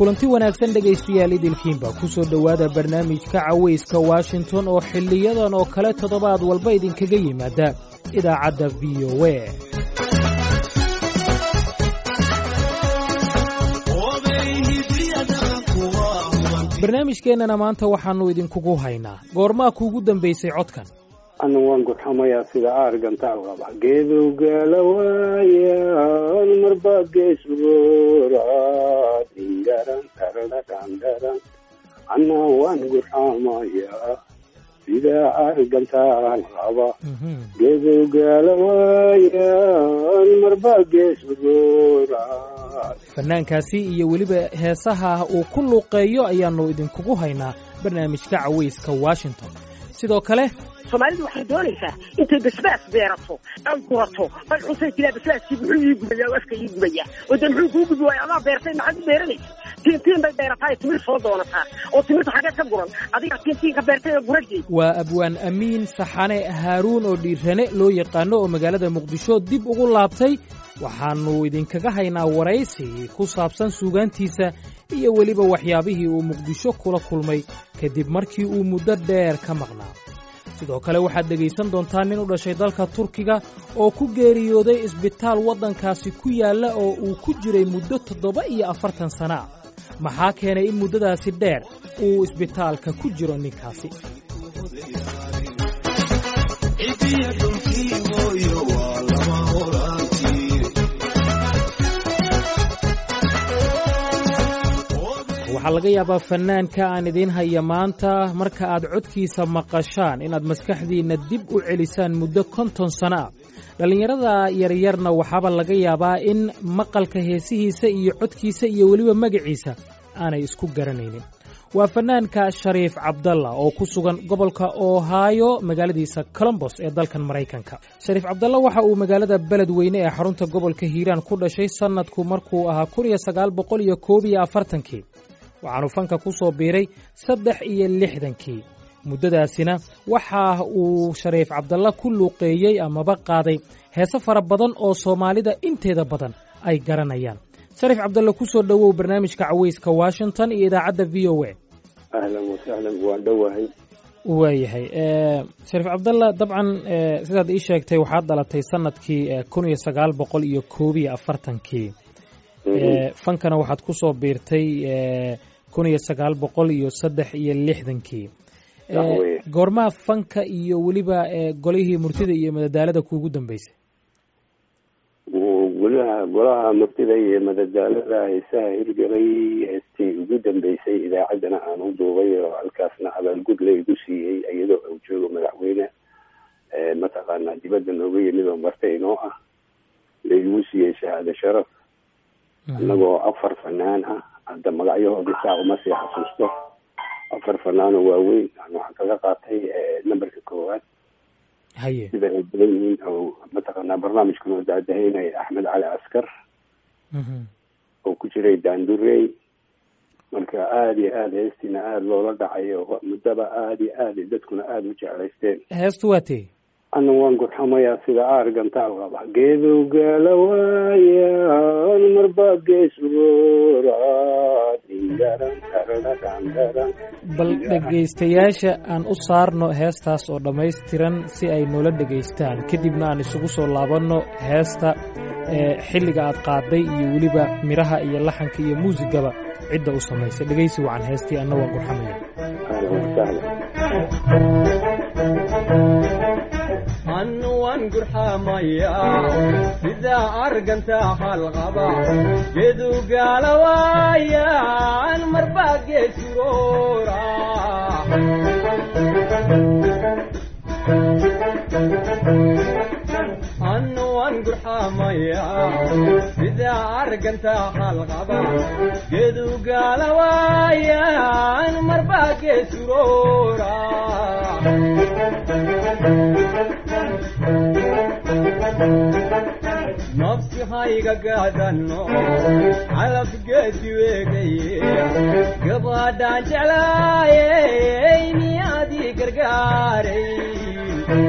kulanti wanaagsan dhegaystayaal idilkiinba ku soo dhowaada barnaamijka cawayska washington oo xiliyadan oo kale toddobaad walba idinkaga yimaada idaacadda v o a barnaamijkeennana maanta waxaannu idinkugu haynaa goormaa kuugu dambaysay codkan ana waan gurxamayaa sida aargantaal qaba geedowgaala waayaan marbaa geesgoora dingaran taradadhandharan ana waan gurxamayaa sida aargantaal qaba geedowgaala waayaan marbaa geesgoora fanaankaasi iyo weliba heesaha uu ku luuqeeyo ayaannu idinkugu haynaa barnaamijka cawayska washington sidoo kale soomaalidu waxay doonaysaa intay basbaas beerato ay gurato ay xusay tiraa basbaaskii muxuu ii gubaya afka ii gubaya oo dee muxuu kuu gubi waaya adaa beertay maxaad u beeranaysa tiintiin bay beerataa ee timir soo doonataa oo timirta xageed ka guran adiga tiintiin ka beertay ee guragii waa abwaan amiin saxane haaruun oo dhiirane loo yaqaano oo magaalada muqdisho dib ugu laabtay waxaannu idinkaga haynaa waraysi ku saabsan suugaantiisa iyo weliba waxyaabihii uu muqdisho kula kulmay kadib markii uu muddo dheer ka maqnaa sidoo kale waxaad dhegaysan doontaa nin u dhashay dalka turkiga oo ku geeriyooday isbitaal waddankaasi ku yaalla oo uu ku jiray muddo toddoba iyo afartan sana ah maxaa keenay in muddadaasi dheer uu isbitaalka ku jiro ninkaasi waxaa laga yaabaa fannaanka aan idiin haya maanta marka aad codkiisa maqashaan inaad maskaxdiinna dib u celisaan muddo konton sano ah dhallinyarada yaryarna waxaaba laga yaabaa in maqalka heesihiisa iyo codkiisa iyo weliba magaciisa aanay isku garanaynin waa fannaanka shariif cabdalla oo ku sugan gobolka ohaayo magaaladiisa colombos ee dalkan maraykanka shariif cabdalla waxa uu magaalada beledweyne ee xarunta gobolka hiiraan ku dhashay sannadku markuu ahaa kun iyo sagaal boqol iyo koob iyo afartankii waxaanu fanka ku soo biiray saddex iyo lixdankii muddadaasina waxa uu shariif cabdalla ku luuqeeyey amaba qaaday heese fara badan oo soomaalida inteeda badan ay garanayaan shariif cabdalla ku soo dhowow barnaamijka cawayska washington iyo idaacadda v o a ahlan wasahlan waan dhowahay waayahay shariif cabdalla dabcan sidaad ii sheegtay waxaad dhalatay sanadkii kun iyo sagaal boqol iyo koob iyo afartankii fankana waxaad ku soo biirtay kun iyo sagaal boqol iyo saddex iyo lixdankii goormaa fanka iyo weliba golihii murtida iyo madadaalada kuugu dambeysay golaha golaha murtida iyo madadaalada heesaha hirgelay heestii ugu dambeysay idaacaddana aan u duubay oo halkaasna abaalgud la igu siiyey iyadoo uu joogo madaxweyne mataqaanaa dibadda nooga yimid oo marta inoo ah la igu siiyey shahaado sharaf annagoo afar fanaan ah hadda magacyahoodii saa uma sii xasuusto afar fanaanoo waaweyn waxaan kaga qaatay numberka koowaad haye sida ay badan yihiin oo mataqaanaa barnaamijkan oo daadahaynaya axmed cali askar oo ku jiray daandurey marka aada iyo aada heestiina aada loola dhacay oo muddaba aada iyo aada dadkuna aada u jeclaysteen heestu waa tee ana waan gurxamayaa sida aargantaal qaba geedowgaala waayaan marbaa geesgoora dingaran taradadhandharan bal dhegaystayaasha aan u saarno heestaas oo dhammaystiran si ay noola dhegaystaan kadibna aan isugu soo laabanno heesta xilliga aad qaaday iyo weliba midhaha iyo laxanka iyo muusigaba cidda u samaysay dhegaysi wacan heestii anna waan gurxamaya ahlan wasahlan annuwan gurxamayaa sida arganta halqaba gedugaala waayaan marbaa geesuroora annuwan gurxamayaa sida arganta halqaba gedugaala waayaan marbaa geesuroora nafsi hayga gaadanno calabgeedi weegaye gabadhaan jeclaayey miyaadii gargaaray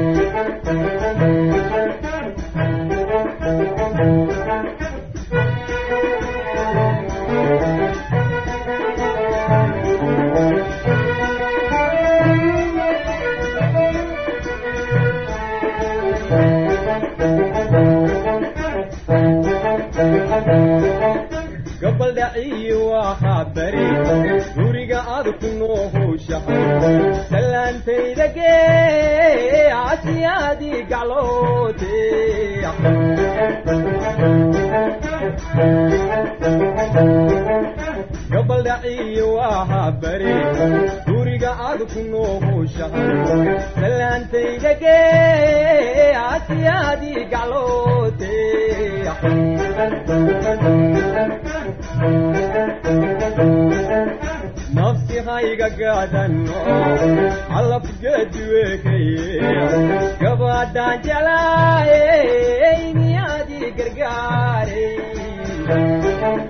nuuhushahay salaantayda gee asiyaadii gacloote gabaldhaciyo waa bari guriga aad ku nuuhushahay salaantayda gee asiyaadii gacloote nafsi hayga gaadano calafgeedi weekaye gabadhaan jelaayey niyaadii gargaaray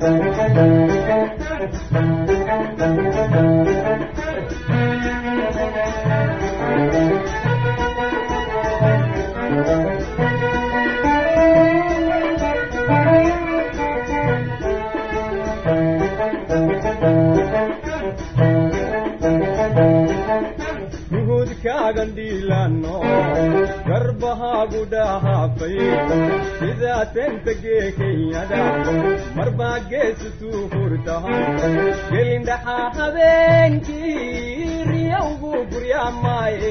nuhudkaagan dhiilano garbahaagu dhahaafay sidaa tenta geekenyada marbaa geesutuu hurtahan gelindhaxaa habeenkii riyowgu guryaamaaye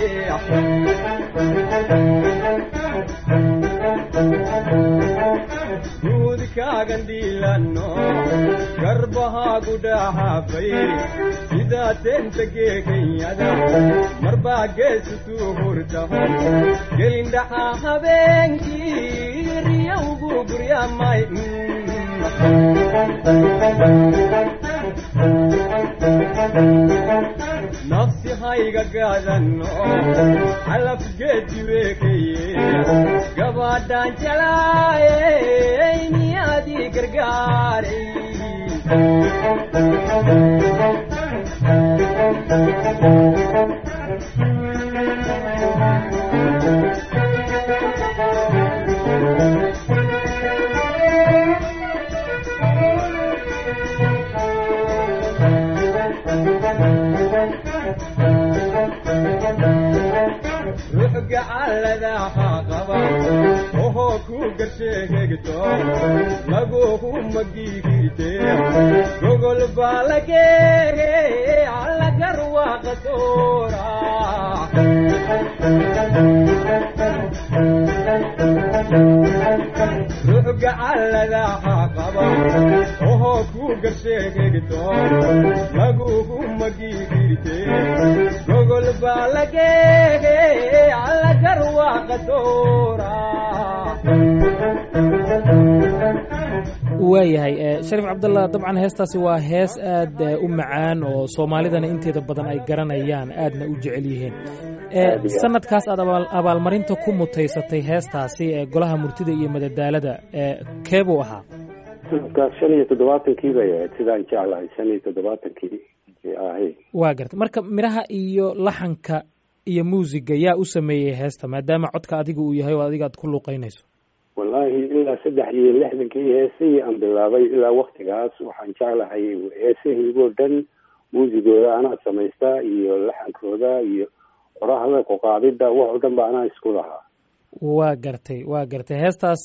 nuhudkaagan dhiilano garbahaagu dhahaafay sidaa tenta geekenyada marbaa geesutuu hurtahan gelindhaxaa habeenkii riyowgu guryaamay nafsi hayga gaadano calafgeedi weekaye gabadhaan jelaayey niyaadii gargaaray ruux gacalladaha qaba ohoo ku garsheegegto laguhu magigirte gogol baa lageege allagar waaqa soora ruux gacalladaha qaba ohoo ku garsheegegto laguhu magigirte gogol baa lageege allagar waaqa soora waayahay shariif cabdallah dabcan heestaasi waa hees aad u macaan oo soomaalidana inteeda badan ay garanayaan aadna u jecel yihiin sanadkaas aad abaalmarinta ku mutaysatay heestaasi ee golaha murtida iyo madadaalada keebuu ahaa sanadkaas shan iyo toddobaatankii bay ahayd sidaan jeclahay shan iyo toddobaatankii ahay waa garta marka midhaha iyo laxanka iyo muusiga yaa u sameeyey heesta maadaama codka adiga uu yahay oo adiga aad ku luuqeynayso wallaahi ilaa saddex iyo lixdankii heesahii aan bilaabay ilaa waktigaas waxaan jeclahay heesahiigoo dhan muusigooda anaa samaystaa iyo laxankooda iyo qorahda ku qaadida wax oo dhan ba anaa isku lahaa waa gartay waa gartay heestaas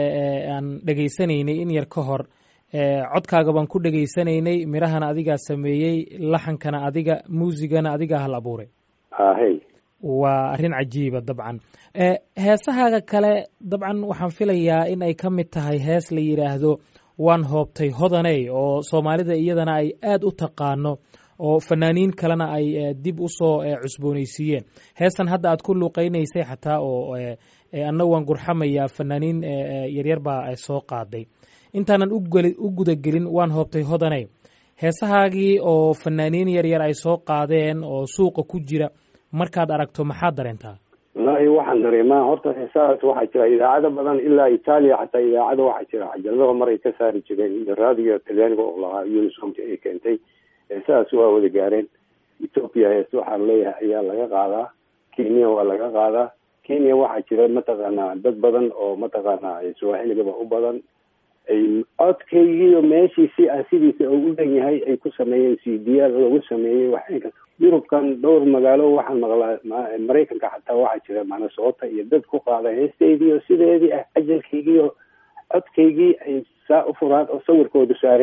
aan dhegaysanaynay in yar ka hor codkaaga baan ku dhegaysanaynay midhahana adigaa sameeyey laxankana adiga muusigana adigaa hal abuuray ahey waa arrin cajiiba dabcan heesahaaga kale dabcan waxaan filayaa in ay ka mid tahay hees la yidhaahdo waan hoobtay hodaney oo soomaalida iyadana ay aad u taqaano oo fanaaniin kalena ay dib u soo cusboonaysiiyeen heestan hadda aad ku luuqeynaysay xataa oo anna waan gurxamayaa fanaaniin yaryar baa soo qaaday intaanan u gudagelin waan hoobtay hodaney heesahaagii oo fanaaniin yaryar ay soo qaadeen oo suuqa ku jira markaad aragto maxaad dareentaa wallaahi waxaan dareemaa horta heesahaas waxaa jira idaacado badan ilaa itaaliya xataa idaacado waxaa jira cajaladaha mar ay ka saari jireen raadiga talyaaniga oo lahaa unisomta ay keentay heesahaas waa wada gaareen ethoopia hees waxaan leeyahay ayaa laga qaadaa kenya waa laga qaadaa kenya waxaa jira mataqaanaa dad badan oo mataqaanaa swaaxiligaba u badan ay codkaygiiyo meeshii si ah sidiisa oo u dhan yahay ay ku sameeyeen c d r lagu sameeyey waxayka yurubkan dhowr magaalo waxaan maqlaa maraykanka xataa waxaa jira manasoota iyo dad ku qaada heestaydiiyo sideedii ah ajalkaygiiyo codkaygii ay saa u furaan oo sawirkoodu saaran yahay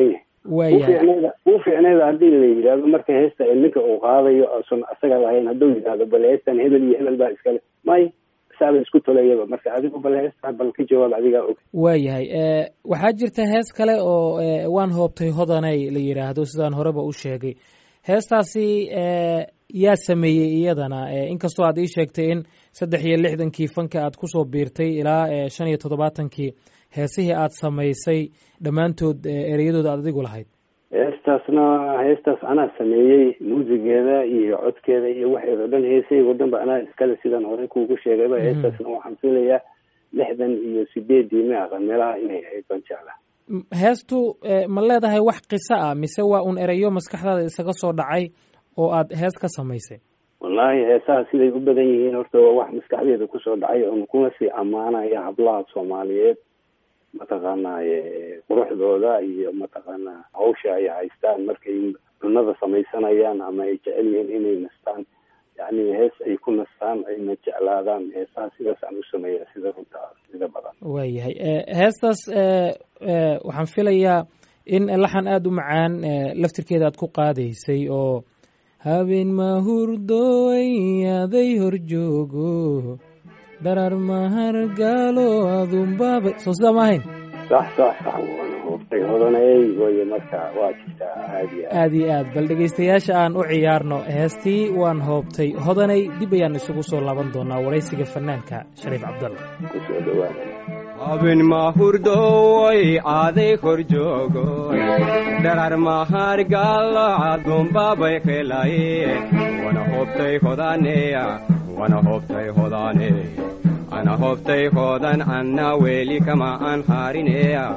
waayahay uu fiicneeda haddii la yidhaahdo marka heesta ninka uu qaadayo oosan asaga lahayn hadduu yidhahdo bal heestan hebel iyo hebel baa iskale may saaba isku tolayaba marka adigu bal heesta bal ka jawaab adigaa og waayahay waxaa jirta hees kale oo waan hoobtay hodanay la yidhaahdo sidaan horeba u sheegay heestaasi yaa sameeyey iyadana inkastoo aad ii sheegtay in saddex iyo lixdankii fanka aad kusoo biirtay ilaa shan iyo toddobaatankii heesihii aad samaysay dhammaantood ereyadooda aad adigu lahayd heestaasna heestaas anaa sameeyey muusigeeda iyo codkeeda iyo waxeeda dhan heesahaygo dhan ba anaa iskale sidaan horey kuugu sheegayba heestaasna waxaan filayaa lixdan iyo sideedii ma aqan meelaha inay ahayd baan jeclaa heestu ma leedahay wax qiso ah mise waa un ereyo maskaxdaada isaga soo dhacay oo aad hees ka samaysay wallaahi heesaha siday u badan yihiin horta waa wax maskaxdeeda kusoo dhacay oon kuna sii ammaanaya hablaha soomaaliyeed mataqaanaaye quruxdooda iyo mataqaanaa hawsha ay haystaan markay cunada samaysanayaan ama ay jecel yihiin inay nastaan yacni hees ay ku nastaan ayna jeclaadaan heesaha sidaas aan u sameeya sida runta sida badan waayahay heestaas waxaan filayaa in laxan aada u macaan laftirkeeda aad ku qaadaysay oo habeen mahurdooy aday hor joogo darar mahargaalo adunbaaba soo sidaa ma ahayn sax sax sax waana hoobtay hodanay waye marka waa jirtaa aad iyo aad iyo aad bal dhegaystayaasha aan u ciyaarno heestii waan hoobtay hodanay dib ayaan isugu soo laaban doonaa waraysiga fanaanka shariif cabdalla kusoo dhawaada habeen mahurdooy aday hor joogoy darar mahargaalo adunbaabay helaye wana hoobtay hodaneya wana hoobtay hodane ana hoobtay hodan anna weeli kama aan harineya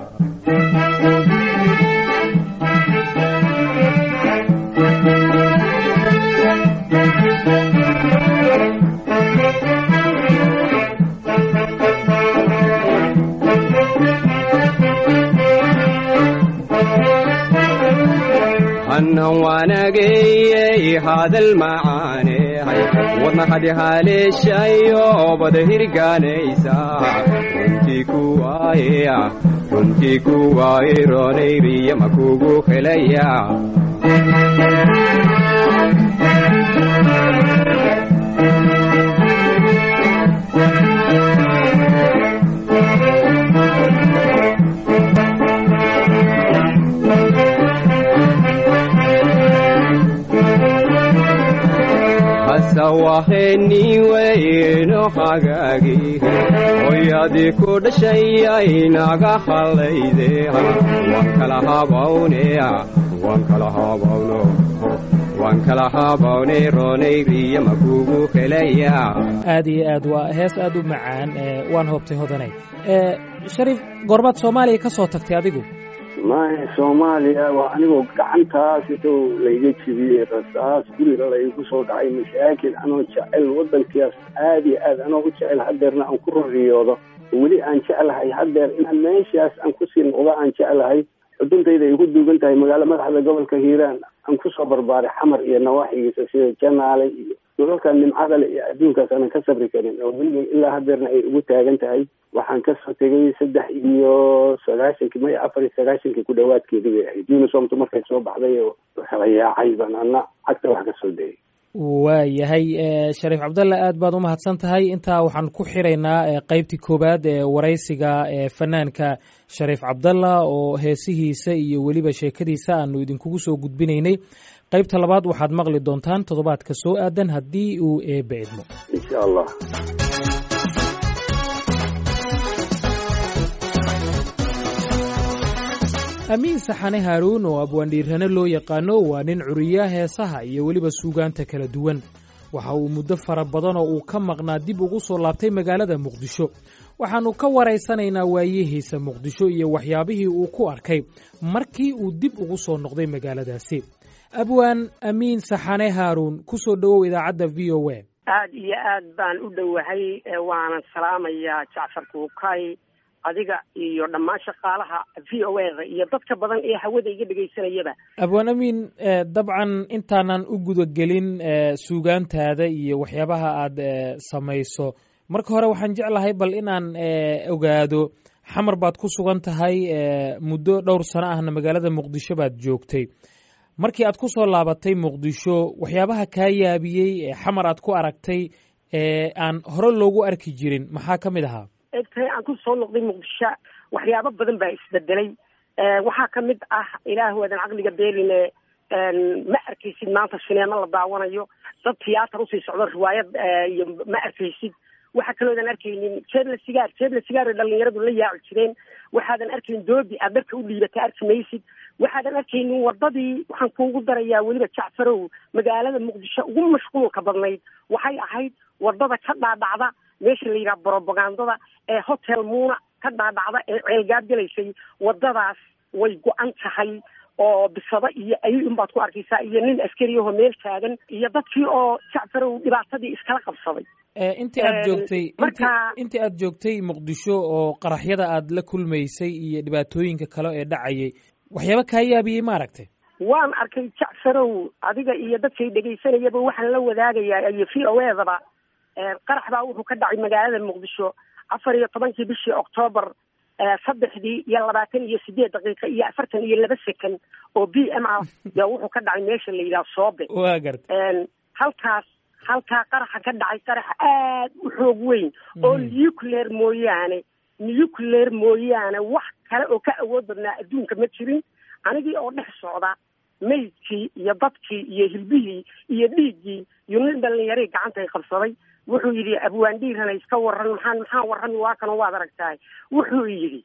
hannan waanageyey hadal macaanehay wadna hadi haleeshayo bada hirgaanaysa runtii kuwaayeya runtii kuwaaye roonayriya makugu helaya waheniweyno hagaagi hoyadii ku dhashayay naga hallayde waan kala habawneya waan kala habawno waan kala habawne roonayriya makugu helaya aad iyo aad waa hees aad u macaan waan hoobtay hodanay shariif goormaad soomaaliya ka soo tagtay adigu maya soomaaliya waa anigoo gacantaas intuu layga jibiyey rasaas guriga laygu soo dhacay mashaakil anoo jecel waddankaas aad iyo aad anoo u jecel hadeerna aan ku roriyoodo weli aan jeclahay hadeer inaan meeshaas aan kusii noqdo aan jeclahay xuduntayda ay ku duugan tahay magaalo madaxda gobolka hiiraan aan kusoo barbaaray xamar iyo nawaaxigiisa sida janaale iyo dhulalka nimcadale iyo adduunkaas aanan ka sabri karin oo weliga ilaa hadeerna ay ugu taagan tahay waxaan kasoo tegay saddex iyo sagaashankii maya afar iyo sagaashankii ku dhawaadkeedii bay ahayd unisomtu markay soo baxday oo kala yaacay baan ana cagta wax kasoo dayay waayahay shariif cabdalla aad baad u mahadsan tahay intaa waxaan ku xiraynaa qeybtii koowaad ee waraysiga fanaanka shariif cabdalla oo heesihiisa iyo weliba sheekadiisa aanu idinkugu soo gudbinaynay qaybta labaad waxaad maqli doontaan toddobaadka soo aadan haddii uu eebbe idmo insha allah amiin saxane haaruun oo abwaandhiirane loo yaqaano waa nin curiya heesaha iyo weliba suugaanta kala duwan waxa uu muddo fara badan oo uu ka maqnaa dib ugu soo laabtay magaalada muqdisho waxaannu ka waraysanaynaa waayihiisa muqdisho iyo waxyaabihii uu ku arkay markii uu dib ugu soo noqday magaaladaasi abwaan amiin saxane haaruun ku soo dhowow idaacadda v o a aad iyo aad baan u dhowahay waanan salaamayaa jacfar kuukay adiga iyo dhammaan shaqaalaha v o a da iyo dadka badan ee hawada iga dhegaysanayaba abwaan amiin dabcan intaanan u gudagelin suugaantaada iyo waxyaabaha aad samayso marka hore waxaan jeclahay bal inaan ogaado xamar baad ku sugan tahay muddo dhowr sano ahna magaalada muqdisho baad joogtay markii aad ku soo laabatay muqdisho waxyaabaha kaa yaabiyey ee xamar aad ku aragtay ee aan hore loogu arki jirin maxaa ka mid ahaa egtahay aan ku soo noqday muqdisho waxyaabo badan baa isbedelay waxaa ka mid ah ilaahu aadan caqliga beeline ma arkaysid maanta sineemo la daawanayo dad tiyaatar usii socdo riwaayad iyo ma arkaysid waxa kaloodan arkaynin jeebla sigaar jeebla sigaar dhalinyaradu la yaaci jireen waxaadan arkayn doobi aad dharka u dhiibata arki maysid waxaadan arkaynin wadadii waxaan kuugu darayaa weliba jacfarow magaalada muqdisho ugu mashquulka badnayd waxay ahayd wadada ka dhaadhacda meesha la yidhaha brobagandada ee hotel muuna ka dhaadhacda ee ceelgaab gelaysay wadadaas way go-an tahay oo bisado iyo ay unbaad ku arkaysaa iyo nin askariyaho meel taagan iyo dadkii oo jacfarow dhibaatadii iskala qabsaday intii aad joogtay intii aad joogtay muqdisho oo qaraxyada aad la kulmaysay iyo dhibaatooyinka kale ee dhacayay waxyaaba kaa yaabiyey ma aragtay waan arkay jacfarow adiga iyo dadkay dhegaysanayaba waxaan la wadaagayaa iyo v o edaba qarax baa wuxuu ka dhacay magaalada muqdisho afar iyo tobankii bishii octoobar saddexdii iyo labaatan iyo sideed daqiiqa iyo afartan iyo laba second oo b m ah yaa wuxuu ka dhacay meesha la yidhaha soobe wa garta halkaas halkaa qaraxa ka dhacay qarax aad u xoog weyn oo nuclear mooyaane nuclear mooyaane wax kale oo ka awood badnaa adduunka ma jirin anigii oo dhex socda maydkii iyo dadkii iyo hilbihii iyo dhiiggii iyo nin dhalinyarii gacantay qabsaday wuxuu yidhi abwaandhiirana iska waran maxaan maxaa warrami waa kanoo waad aragtahay wuxuu yidhi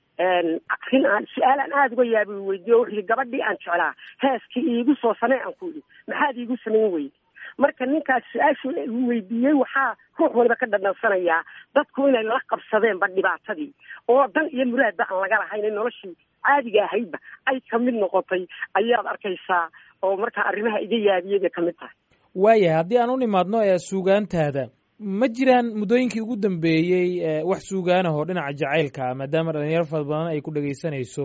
arrin aan su-aal aan aada uga yaabi weydiiyo wuxuu yidhi gabadhii aan jeclaa heeskii iigu soo samee aan ku yidhi maxaad iigu samayn weydi marka ninkaas su-aashu weydiiyey waxaa ruux waliba ka dhadhansanayaa dadku inay la qabsadeenba dhibaatadii oo dan iyo muraadba aan laga lahayn noloshii caadiga ahaydba ay kamid noqotay ayaad arkaysaa oo markaa arrimaha iga yaabiyay bay kamid tahay waayahay haddii aan u nimaadno ee suugaantaada ma jiraan muddooyinkii ugu dambeeyey wax suugaanah oo dhinaca jacaylka ah maadaama dhalinyaro fara badan ay ku dhegaysanayso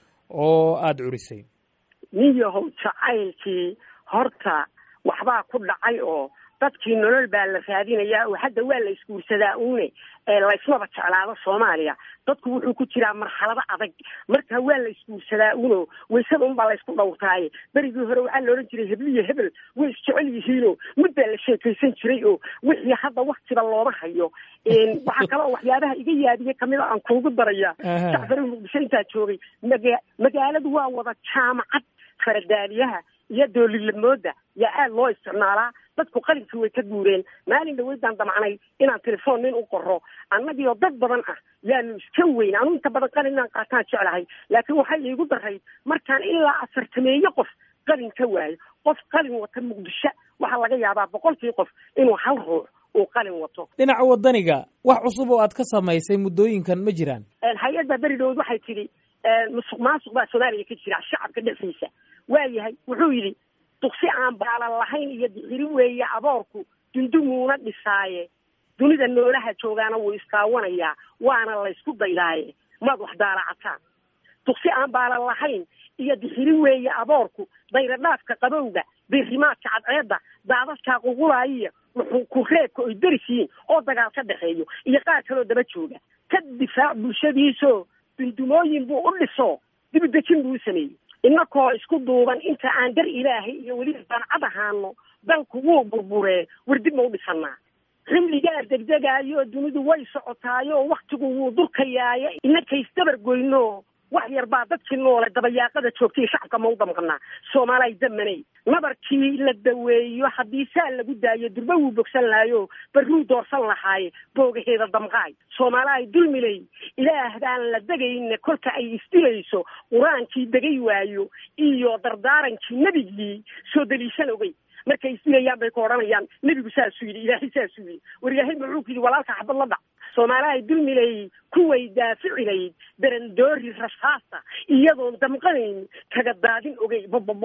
oo aada curisay nin yahow jacaylkii horta waxbaa ku dhacay oo dadkii nolol baa la raadinayaa oo hadda waa la isguursadaa uune laysmaba jeclaado soomaaliya dadku wuxuu ku jiraa marxalado adag marka waa la isguursadaa uno waysada unbaa laysku dhowrtaaye berigii hore waxaa la odhan jiray hebliyo hebel way isjecel yihiinoo mid baa la sheekaysan jiray oo wixii hadda waktiba looma hayo waxaa kale oo waxyaabaha iga yaadiye kamid a aan kuugu daraya jacfari muqdisho intaa joogay maga magaaladu waa wada jaamacad faradaaliyaha iyo doolilamooda yaa aada loo isticmaalaa dadku qalinkii way ka guureen maalin dhaweydaan damacnay inaan telefoon nin u qoro annagiioo dad badan ah yaanu iska weyn anu inta badan qalin inaan qaataan jeclahay laakiin waxay iigu darayd markaan ilaa afartameeye qof qalin ka waayo qof qalin wata muqdisho waxaa laga yaabaa boqolkii qof inuu hal ruux uu qalin wato dhinaca wadaniga wax cusub oo aad ka samaysay muddooyinkan ma jiraan hay-adda beri dhawood waxay tidhi musuq maasuq baa soomaaliya ka jira shacabka dhexdiisa waayahay wuxuu yidhi duksi aan baalan lahayn iyo dixiri weeye aboorku dundumuuna dhisaaye dunida noolaha joogaana wuu iskaawanayaa waana laysku daydaaye maad wax daalacataan duksi aan baalan lahayn iyo dixiri weeye aboorku dayradhaafka qabowga birimaadka cadceedda daadadkaa qugulaayiya ku reebka oy derisiyiin oo dagaal ka dhexeeyo iyo qaar kaloo daba jooga ka difaac bulshadiisoo dundumooyin buu u dhiso dibidejin buu u sameeyey inakoo isku duuban inta aan dar ilaahay iyo weliba dancad ahaano dalku wuu burburee wardib ma u dhisanaa xilligaa degdegaayo dunidu way socotaayo waktigu wuu durkayaaye inakaysdabar goyno wax yar baa dadkii noole dabayaaqada joogtay shacabka ma u damqanaa soomaalay damanay nabarkii la daweeyo haddii saa lagu daayo durba wuu bogsan lahayo barruu doorsan lahaaye boogaheeda damqaay soomaalaay dulmilay ilaah baan la degayna kolka ay isdilayso qur-aankii degay waayo iyo dardaarankii nebigii soo daliishan ogey markay isdilayaan bay ku odhanayaan nebigu saasuu yidhi ilaahay saasuu yidhi war ilaahay muxuu ku yidhi walaalka xabad la dhac soomaalahay dulmilay kuway daaficilayd darandoori rasaasa iyadoon damqanayn kaga daadin ogey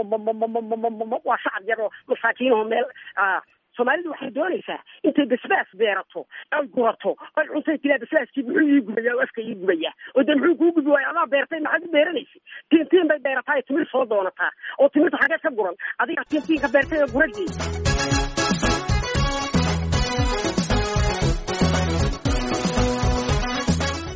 waa shacab yar oo masaakiinaho meel soomaalidu waxay doonaysaa intay basbaas beerato ay gurato ay cuntay tiraa basbaaskii muxuu ii gubaya oo afka ii gubaya oo de muxuu kuu gubi waayo adaa beertay maxaad u beeranaysa tiin tiin bay beerataa timir soo doonataa oo timirta xageed ka guran adiga tiin tiinka beertay oo guradeeda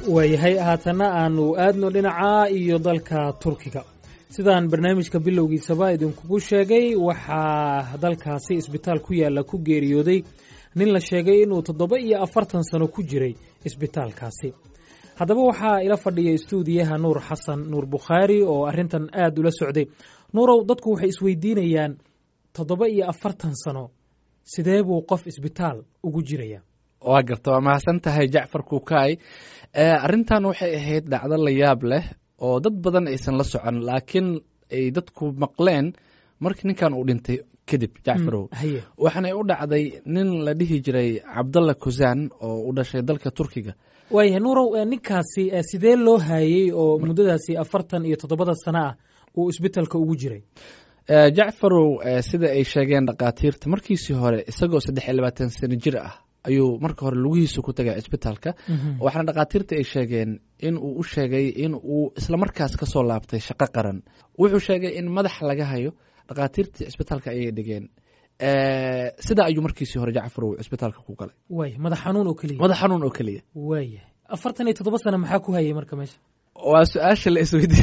waayahay haatana aanu aadno dhinaca iyo dalka turkiga sidaan barnaamijka bilowgiisaba idinkugu sheegay waxaa dalkaasi isbitaal ku yaalla ku geeriyooday nin la sheegay inuu toddoba iyo afartan sano ku jiray isbitaalkaasi haddaba waxaa ila fadhiya istuudiyaha nuur xasan nuur bukhaari oo arrintan aad ula socday nuurow dadku waxay isweydiinayaan toddoba iyo afartan sano sidee buu qof isbitaal ugu jiraya waa garta waa mahadsan tahay jacfar kukaay arrintan waxay ahayd dhacdo la yaab leh oo dad badan aysan la socon laakiin ay dadku maqleen markii ninkan uu dhintay kadib jacfarow haye waxaanay u dhacday nin la dhihi jiray cabdalla kusaan oo u dhashay dalka turkiga waayahay nuurow eh, ninkaasi eh, sidee loo haayey oo muddadaasi afartan iyo toddobada sano ah uu isbitaalka ugu jiray Eh, jacfarow eh, sida ay sheegeen dhakhaatiirta markiisii hore isagoo saddex iyo labaatan sano jir ah ayuu marka hore lugihiisa ku tagay isbitaalka waxaana dhakhaatiirta ay sheegeen in uu u sheegay in uu islamarkaas ka soo laabtay shaqo qaran wuxuu sheegay in madax laga hayo dhakhaatiirtii isbitaalka ayay dhigeen Eh, sidaa ayuu markiisii hore jacfarow isbitaalka ku galay waaya madax xanuun oo keliya madax xanuun oo keliya waayahay afartan iyo toddoba sano maxaa ku hayay marka meesha waa su-aasha la isweydiin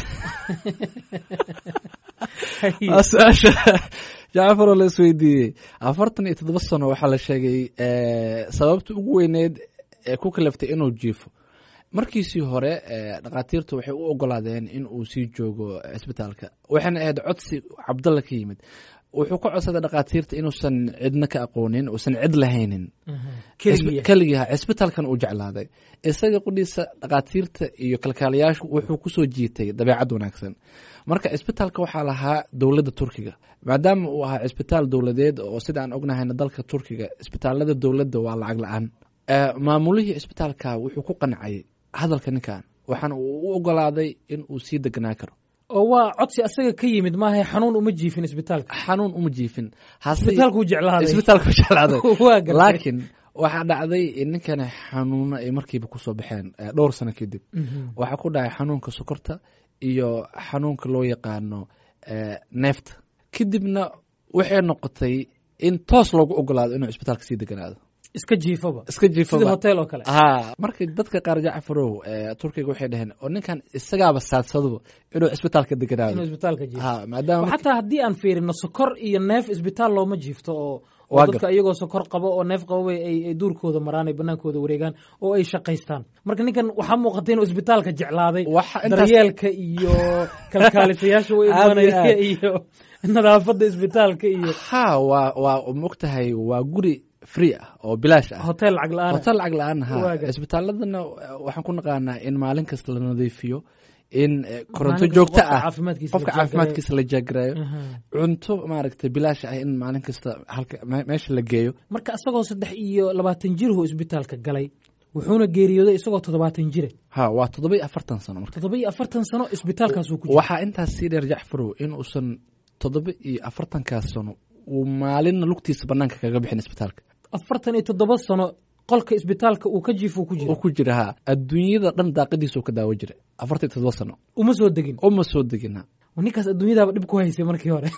waa su-aasha jacfaroo la isweydiiyey afartan iyo toddoba sano waxaa la sheegay eh, sababta ugu weyneed ee ku kalaftay inuu jiifo markiisii hore eh, dhakhaatiirtu waxay u ogolaadeen in uu sii joogo isbitaalka waxayna ahayd codsi cabdalla ka yimid wuxuu ka codsaday dhakhaatiirta inuusan cidna ka aqoonin uusan cid lahaynin keligiya keligii ha isbitaalkan uu jeclaaday isaga qudhiisa dhakhaatiirta iyo kalkaalayaashu wuxuu kusoo jiitay dabeecad wanaagsan marka isbitaalka waxaa lahaa dowladda turkiga maadaama uu ahaa isbitaal dowladeed oo sida aan ognahayna dalka turkiga isbitaalada dowladda waa lacag la-aan Eh, maamulihii isbitaalka wuxuu ku qancay hadalka ninkan waxaana uu u ogolaaday in uu sii deganaa karo oo waa codsi asaga ka yimid maaha xanuun uma jiifin isbitaalka xanuun uma jiifin hase isbitaalkuu jeclaaday isbitaalku jeclaaday waa gartay laakiin waxaa dhacday in ninkani xanuuno ay markiiba kusoo baxeen eh, dhowr sano kadib Mhm. waxaa ku dhacay xanuunka sokorta iyo xanuunka loo yaqaano eh, neefta kadibna waxay noqotay in toos loogu ogolaado inuu isbitaalka sii deganaado iska jiifaba iska sida jiifaba hotel oo kale ha marka dadka qaar jacfarow eh, turkiga waxay dhaheen oo ninkan isagaaba saadsadoba inuu isbitaalka inuu deganaado isbitaalka jiifo ha maadaama xataa haddii aan fiirino sokor iyo neef isbitaal looma jiifto oo oo Waa dadka iyagoo sokor qabo oo neef qabo ay ay duurkooda maraan ay banaankooda wareegaan oo ay shaqaystaan marka ninkan waxaa muuqata inuu isbitaalka jeclaaday waxa intaas daryeelka iyo kalkaalisayaasha u Aad iyo imaanaya aad. iyo nadaafadda isbitaalka iyo ha waa waa mogtahay waa guri free ah oo bilaash ah hotel lacag la-aan hotel lacag la-aan ha Waaga. isbitaaladana eh, waxaan ku naqaanaa in maalin kasta la nadiifiyo in eh, koronto Maalin kasta joogto qofka ah caafimaadkiisa qofka la jaangarayo. caafimaadkiisa la jaagarayo cunto maaragtay bilaash ah in maalin kasta halka me- meesha la geeyo marka isagoo saddex iyo labaatan jirhu isbitaalka galay wuxuuna geeriyooday isagoo toddobaatan jire ha waa toddoba iyo afartan sano marka toddoba iyo afartan sano isbitaalkaasuu ku jira waxaa intaas sii dheer jacfarow in uusan toddoba iyo afartankaas sano uu maalinna lugtiisa banaanka kaga bixin isbitaalka afartan iyo toddoba sano qolka isbitaalka uu ka jiifo ku oo jira ku jira ha adduunyada dhan daaqadiisa uu ka daawo jiray afartan iyo toddoba sano uma soo degin uma soo degin ha ninkaas adduunyadaaba dhib ku haysay markii hore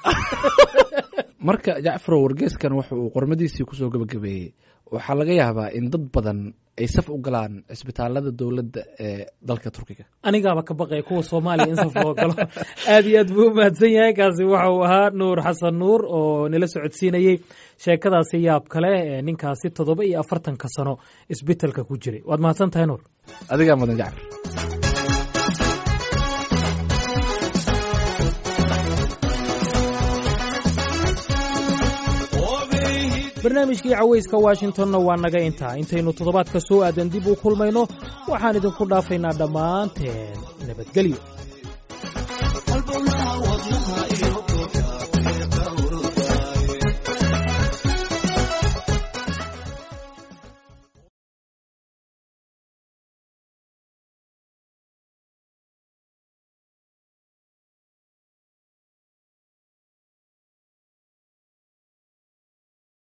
marka jacfarow wargeeskan wuxa uu qormadiisii kusoo gabagabeeyey waxaa laga yaabaa in dad badan ay saf u galaan cisbitaalada dowladda ee dalka turkiga anigaaba ka baqaya kuwa soomaaliya in saf loo galo aad iyo aad buu u mahadsan yahay kaasi waxa uu ahaa nuur xasan nuur oo nala socodsiinayey sheekadaasi yaab kale ee ninkaasi toddoba iyo afartanka sano isbitaalka ku jiray waad mahadsan tahay nuur adigaa mudan jacfar barnaamijkii cawayska washingtonna waa naga intaa intaynu toddobaadka soo aadan dib u kulmayno waxaan idinku dhaafaynaa dhammaanteen nabadgelyo